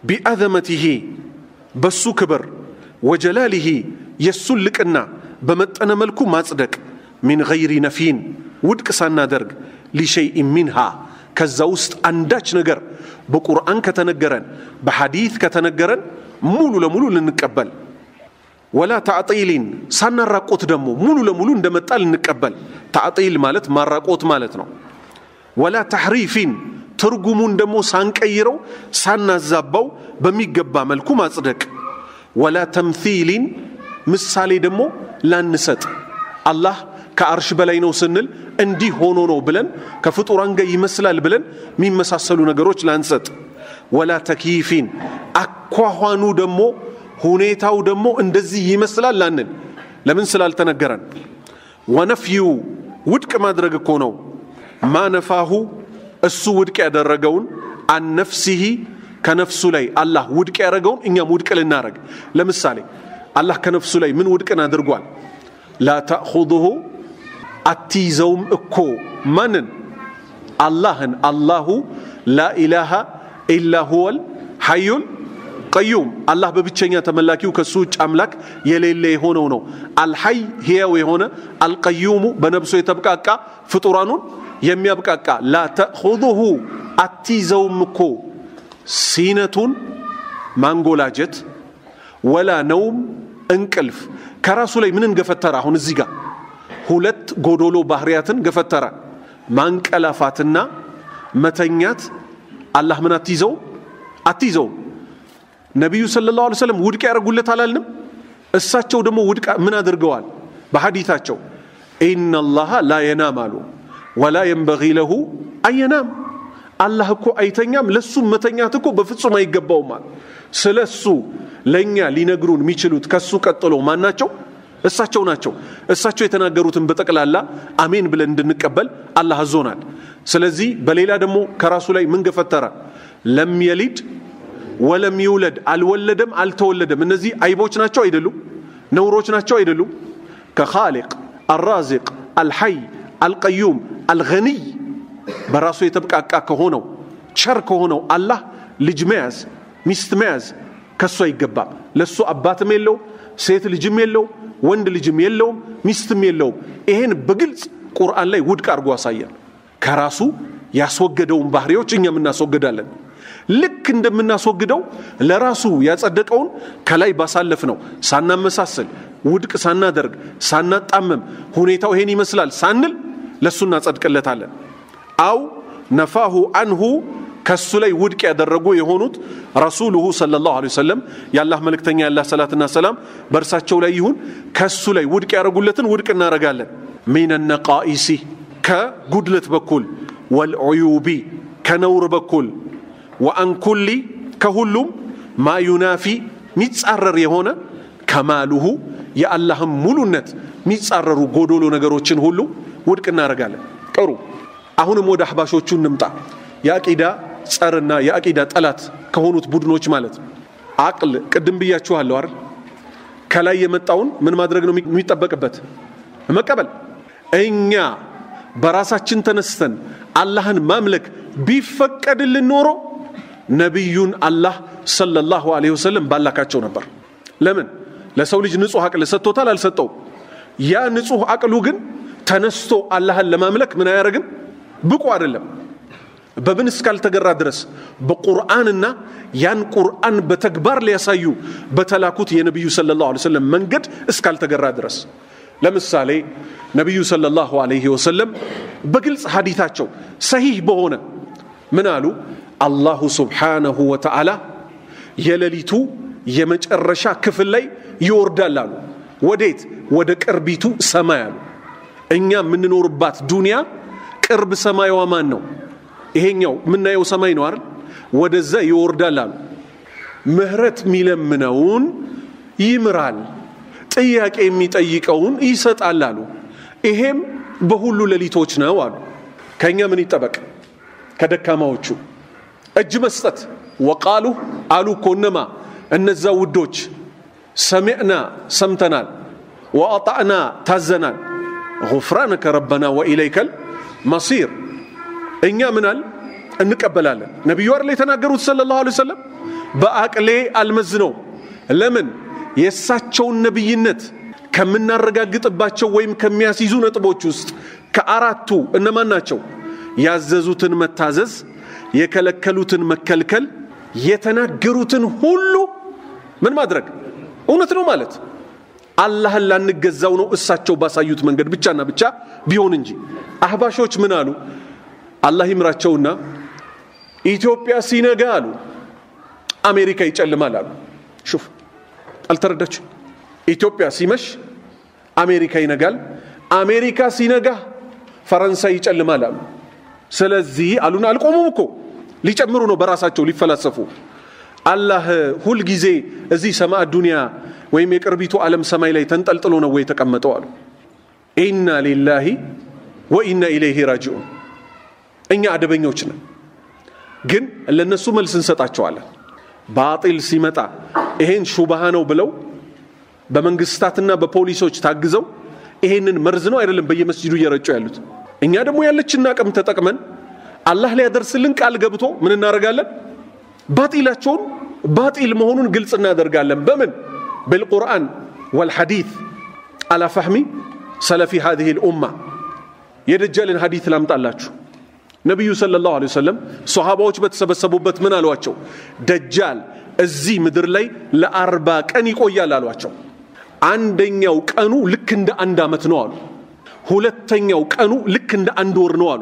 ቢአዘመቲሂ በሱ ክብር ወጀላሊሂ የእሱን ልቅና በመጠነ መልኩ ማጽደቅ ሚን ገይሪ ነፊን ውድቅ ሳናደርግ ሊሸይኢን ሚንሃ ከዛ ውስጥ አንዳች ነገር በቁርአን ከተነገረን በሐዲት ከተነገረን ሙሉ ለሙሉ ልንቀበል ወላ ታዕጢሊን ሳናራቆት ደግሞ ሙሉ ለሙሉ እንደመጣ ልንቀበል ታዕጢል ማለት ማራቆት ማለት ነው ወላ ተሕሪፊን ትርጉሙን ደግሞ ሳንቀይረው ሳናዛባው በሚገባ መልኩ ማጽደቅ ወላ ተምሲሊን ምሳሌ ደግሞ ላንሰጥ አላህ ከአርሽ በላይ ነው ስንል እንዲህ ሆኖ ነው ብለን ከፍጡራን ጋር ይመስላል ብለን የሚመሳሰሉ ነገሮች ላንሰጥ ወላ ተኪፊን አኳኋኑ ደግሞ ሁኔታው ደግሞ እንደዚህ ይመስላል ላንል ለምን ስላልተነገረን ወነፍዩ ውድቅ ማድረግ እኮ ነው ማነፋሁ እሱ ውድቅ ያደረገውን አነፍሲሂ ከነፍሱ ላይ አላህ ውድቅ ያደረገውን እኛም ውድቅ ልናረግ ለምሳሌ አላህ ከነፍሱ ላይ ምን ውድቅን አድርጓል ላ ተእኹዙሁ አትይዘውም እኮ ማንን አላህን አላሁ ላኢላሃ ኢላ ሁወል ሐዩል ቀዩም አላህ በብቸኛ ተመላኪው ከሱ ውጭ አምላክ የሌለ የሆነው ነው አልሐይ ሕያው የሆነ አልቀዩሙ በነብሶ የተብቃቃ ፍጡራኑን የሚያብቃቃ ላ ተእኹዙሁ አትይዘውም እኮ ሲነቱን ማንጎላጀት ወላ ነውም እንቅልፍ ከራሱ ላይ ምንን ገፈተረ አሁን እዚህ ጋር ሁለት ጎዶሎ ባህሪያትን ገፈተረ ማንቀላፋትና መተኛት አላህ ምን አትይዘው አትይዘውም ነቢዩ ሰለላሁ ዐለይሂ ወሰለም ውድቅ ያደርጉለት አላልንም እሳቸው ደግሞ ውድቅ ምን አድርገዋል በሐዲታቸው ኢነላሃ ላ የናም አሉ ወላ የንበጊ ለሁ አየናም አላህ እኮ አይተኛም ለሱም መተኛት እኮ በፍጹም አይገባውም አለ ስለ እሱ ለእኛ ሊነግሩን የሚችሉት ከሱ ቀጥሎ ማን ናቸው እሳቸው ናቸው እሳቸው የተናገሩትን በጠቅላላ አሜን ብለን እንድንቀበል አላህ አዞናል ስለዚህ በሌላ ደግሞ ከራሱ ላይ ምን ገፈተረ ለም የሊድ ወለም ይውለድ አልወለደም አልተወለደም እነዚህ አይቦች ናቸው አይደሉም ነውሮች ናቸው አይደሉም ከኻሊቅ አራዚቅ አልሐይ አልቀዩም አልገኒይ በራሱ የተብቃቃ ከሆነው ቸር ከሆነው አላህ ልጅ መያዝ ሚስት መያዝ ከሱ አይገባም ለሱ አባትም የለው ሴት ልጅም የለው ወንድ ልጅም የለውም ሚስትም የለውም ይሄን በግልጽ ቁርአን ላይ ውድቅ አድርጎ አሳየን ከራሱ ያስወገደውን ባህሪዎች እኛም እናስወግዳለን ልክ እንደምናስወግደው ለራሱ ያጸደቀውን ከላይ ባሳለፍ ነው ሳናመሳሰል ውድቅ ሳናደርግ ሳናጣመም ሁኔታው ይሄን ይመስላል ሳንል ለእሱ እናጸድቅለታለን አው ነፋሁ አንሁ ከሱ ላይ ውድቅ ያደረጉ የሆኑት ረሱሉሁ ሰለላሁ ዐለይሂ ወሰለም የአላህ መልእክተኛ ያላህ ሰላትና ሰላም በእርሳቸው ላይ ይሁን ከሱ ላይ ውድቅ ያደረጉለትን ውድቅ እናደርጋለን ሚን ነቃኢሲ ከጉድለት በኩል ወልዑዩቢ ከነውር በኩል ወአንኩሊ ከሁሉም ማ ዩናፊ ሚጻረር የሆነ ከማሉሁ የአላህም ሙሉነት ሚጻረሩ ጎዶሎ ነገሮችን ሁሉ ውድቅ እናደርጋለን ጥሩ አሁንም ወደ አህባሾቹ እንምጣ የአቂዳ ጸርና የአቂዳ ጠላት ከሆኑት ቡድኖች ማለት ነው አቅል ቅድም ብያችኋለሁ አይደል ከላይ የመጣውን ምን ማድረግ ነው የሚጠበቅበት መቀበል እኛ በራሳችን ተነስተን አላህን ማምለክ ቢፈቀድልን ኖሮ ነቢዩን አላህ ሰለላሁ ዐለይሂ ወሰለም ባላካቸው ነበር ለምን ለሰው ልጅ ንጹህ አቅል ሰጥቶታል አልሰጠውም ያ ንጹህ አቅሉ ግን ተነስቶ አላህን ለማምለክ ምን አያደርግም ብቁ አይደለም በምን እስካልተገራ ድረስ በቁርአንና ያን ቁርአን በተግባር ሊያሳዩ በተላኩት የነቢዩ ሰለላሁ ዐለይሂ ወሰለም መንገድ እስካልተገራ ድረስ ለምሳሌ ነቢዩ ሰለላሁ ዐለይሂ ወሰለም በግልጽ ሀዲታቸው ሰሂህ በሆነ ምን አሉ አላሁ ስብሓነሁ ወተዓላ የሌሊቱ የመጨረሻ ክፍል ላይ ይወርዳል አሉ ወዴት ወደ ቅርቢቱ ሰማይ አሉ እኛ የምንኖርባት ዱንያ ቅርብ ሰማይዋ ማን ነው ይሄኛው የምናየው ሰማይ ነው አይደል ወደዛ ይወርዳል አሉ ምህረት የሚለምነውን ይምራል ጥያቄ የሚጠይቀውን ይሰጣል አሉ ይሄም በሁሉ ሌሊቶች ነው አሉ ከእኛ ምን ይጠበቅ ከደካማዎቹ እጅ መስጠት ወቃሉ አሉ እኮ እነማ እነዛ ውዶች ሰሚዕና ሰምተናል ወአጣዕና ታዘናል ጉፍራነከ ረበና ወኢለይከል መሲር እኛ ምናል እንቀበላለን ነቢዩ አይደል የተናገሩት ሰለላሁ ዐለይሂ ወሰለም በአቅሌ አልመዝነው። ለምን የእሳቸውን ነቢይነት ከምናረጋግጥባቸው ወይም ከሚያስይዙ ነጥቦች ውስጥ ከአራቱ እነማን ናቸው? ያዘዙትን መታዘዝ፣ የከለከሉትን መከልከል፣ የተናገሩትን ሁሉ ምን ማድረግ እውነት ነው ማለት አላህን ላንገዛው ነው እሳቸው ባሳዩት መንገድ ብቻና ብቻ ቢሆን እንጂ። አህባሾች ምን አሉ? አላህ ይምራቸውና ኢትዮጵያ ሲነጋ አሉ አሜሪካ ይጨልማል አሉ። ሹፍ አልተረዳችሁ? ኢትዮጵያ ሲመሽ አሜሪካ ይነጋል፣ አሜሪካ ሲነጋ ፈረንሳይ ይጨልማል አሉ። ስለዚህ አሉን አልቆሙም እኮ ሊጨምሩ ነው በራሳቸው ሊፈላሰፉ። አላህ ሁልጊዜ እዚህ ሰማዕ ዱንያ ወይም የቅርቢቱ ዓለም ሰማይ ላይ ተንጠልጥሎ ነው ወይ የተቀመጠው አሉ። ኢና ሊላሂ ወኢና ኢለይሂ ራጂዑን። እኛ አደበኞች ነን፣ ግን ለነሱ መልስ እንሰጣቸዋለን። ባጢል ሲመጣ ይሄን ሹባሃ ነው ብለው በመንግስታትና በፖሊሶች ታግዘው ይሄንን መርዝ ነው አይደለም በየመስጂዱ እየረጩ ያሉት። እኛ ደግሞ ያለችን አቅም ተጠቅመን አላህ ሊያደርስልን ቃል ገብቶ ምን እናደርጋለን? ባጢላቸውን ባጢል መሆኑን ግልጽ እናደርጋለን። በምን بالقرآن والحديث على فهم سلف هذه الأمة የደጃልን ሐዲት ላምጣላችሁ። ነቢዩ ሰለላሁ ዐለይሂ ወሰለም ሶሃባዎች በተሰበሰቡበት ምን አሏቸው? ደጃል እዚህ ምድር ላይ ለአርባ ቀን ይቆያል አሏቸው። አንደኛው ቀኑ ልክ እንደ አንድ ዓመት ነው አሉ። ሁለተኛው ቀኑ ልክ እንደ አንድ ወር ነው አሉ።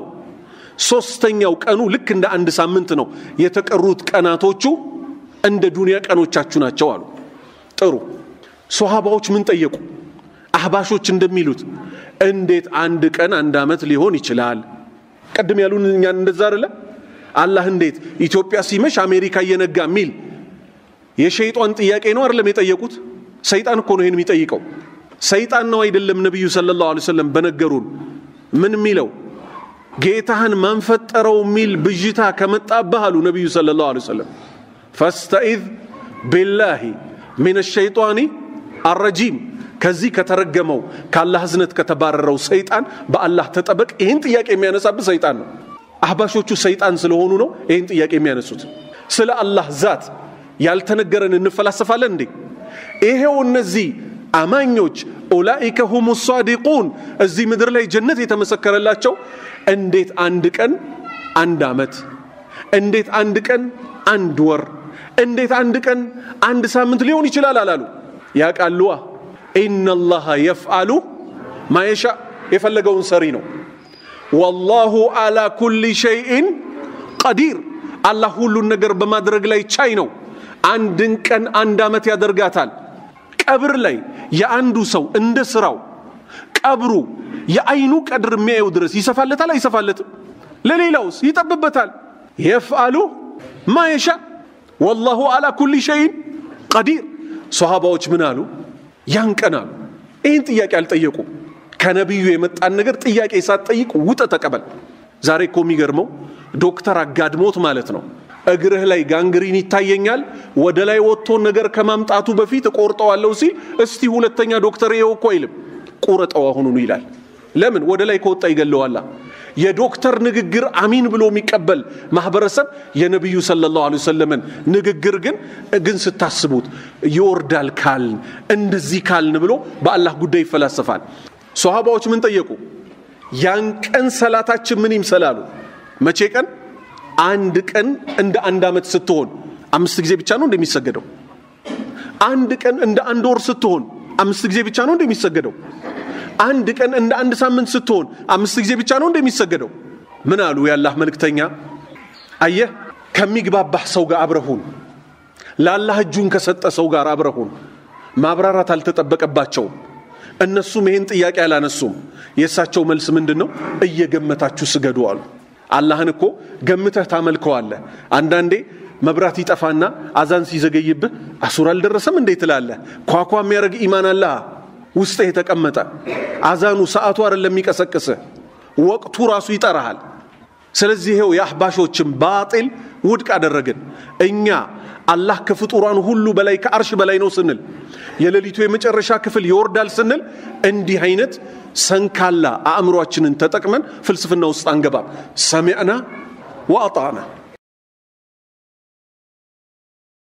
ሶስተኛው ቀኑ ልክ እንደ አንድ ሳምንት ነው። የተቀሩት ቀናቶቹ እንደ ዱንያ ቀኖቻችሁ ናቸው አሉ። ጥሩ ሶሃባዎች ምን ጠየቁ? አህባሾች እንደሚሉት እንዴት አንድ ቀን አንድ ዓመት ሊሆን ይችላል? ቅድም ያሉን እኛን እንደዛ አይደለ? አላህ እንዴት ኢትዮጵያ ሲመሽ አሜሪካ እየነጋ የሚል የሸይጣን ጥያቄ ነው አይደለም የጠየቁት? ሰይጣን እኮ ነው ይህን የሚጠይቀው። ሰይጣን ነው አይደለም? ነቢዩ ሰለላሁ ዐለይሂ ወሰለም በነገሩን ምን የሚለው ጌታህን ማንፈጠረው የሚል ብዥታ ከመጣብህ አሉ ነቢዩ ሰለላሁ ዐለይሂ ወሰለም ፈስተኢዝ ቢላሂ ሚን ሸይጣኒ አረጂም ከዚህ ከተረገመው ከአላህ እዝነት ከተባረረው ሰይጣን በአላህ ተጠበቅ። ይህን ጥያቄ የሚያነሳብህ ሰይጣን ነው። አህባሾቹ ሰይጣን ስለሆኑ ነው ይህን ጥያቄ የሚያነሱት። ስለ አላህ ዛት ያልተነገረን እንፈላሰፋለን እንዴ? ይሄው እነዚህ አማኞች ኡላኢከ ሁሙ ሳዲቁን እዚህ ምድር ላይ ጀነት የተመሰከረላቸው እንዴት አንድ ቀን አንድ ዓመት፣ እንዴት አንድ ቀን አንድ ወር እንዴት አንድ ቀን አንድ ሳምንት ሊሆን ይችላል አላሉ። ያቃሉዋ ኢነላሃ የፍአሉ ማየሻ የፈለገውን ሰሪ ነው። ወላሁ አላ ኩሊ ሸይኢን ቀዲር አላህ ሁሉን ነገር በማድረግ ላይ ቻይ ነው። አንድን ቀን አንድ ዓመት ያደርጋታል። ቀብር ላይ የአንዱ ሰው እንደ ስራው ቀብሩ የአይኑ ቀድር የሚያየው ድረስ ይሰፋለታል አይሰፋለትም? ለሌላውስ ይጠብበታል። የፍአሉ ማየሻ ወላሁ አላ ኩሊ ሸይን ቀዲር። ሶሃባዎች ምን አሉ? ያን ቀን አሉ። ይህን ጥያቄ አልጠየቁም። ከነቢዩ የመጣን ነገር ጥያቄ ሳትጠይቅ ውጠ ተቀበል። ዛሬ እኮ የሚገርመው ዶክተር አጋድሞት ማለት ነው እግርህ ላይ ጋንግሪን ይታየኛል፣ ወደ ላይ ወጥቶ ነገር ከማምጣቱ በፊት እቆርጠዋለሁ ሲል እስቲ ሁለተኛ ዶክተር ይኸው እኮ አይልም፣ ቁረጠው አሁኑኑ ይላል። ለምን? ወደ ላይ ከወጣ ይገለዋላ። የዶክተር ንግግር አሚን ብሎ የሚቀበል ማህበረሰብ የነቢዩ ሰለላሁ ዐለይሂ ወሰለምን ንግግር ግን ግን ስታስቡት ይወርዳል ካልን እንደዚህ ካልን ብሎ በአላህ ጉዳይ ይፈላሰፋል። ሶሃባዎች ምን ጠየቁ? ያን ቀን ሰላታችን ምን ይምሰላሉ? መቼ ቀን? አንድ ቀን እንደ አንድ ዓመት ስትሆን አምስት ጊዜ ብቻ ነው እንደሚሰገደው። አንድ ቀን እንደ አንድ ወር ስትሆን አምስት ጊዜ ብቻ ነው እንደሚሰገደው። አንድ ቀን እንደ አንድ ሳምንት ስትሆን አምስት ጊዜ ብቻ ነው እንደሚሰገደው። ምን አሉ የአላህ መልእክተኛ? አየህ ከሚግባባህ ሰው ጋር አብረሁን፣ ለአላህ እጁን ከሰጠ ሰው ጋር አብረሁን። ማብራራት አልተጠበቀባቸውም። እነሱም ይህን ጥያቄ አላነሱም። የእሳቸው መልስ ምንድን ነው? እየገመታችሁ ስገዱ አሉ። አላህን እኮ ገምተህ ታመልከዋለህ። አንዳንዴ መብራት ይጠፋና አዛን ሲዘገይብህ አሱር አልደረሰም እንዴ ትላለህ። ኳኳ የሚያደርግ ኢማን አላህ ውስጥህ የተቀመጠ አዛኑ ሰዓቱ አይደለም የሚቀሰቅስህ፣ ወቅቱ ራሱ ይጠራሃል። ስለዚህ ይኸው የአህባሾችን ባጢል ውድቅ አደረግን። እኛ አላህ ከፍጡራን ሁሉ በላይ ከአርሽ በላይ ነው ስንል የሌሊቱ የመጨረሻ ክፍል ይወርዳል ስንል እንዲህ አይነት ሰንካላ አእምሯችንን ተጠቅመን ፍልስፍና ውስጥ አንገባም። ሰሚዕና ወአጣዕና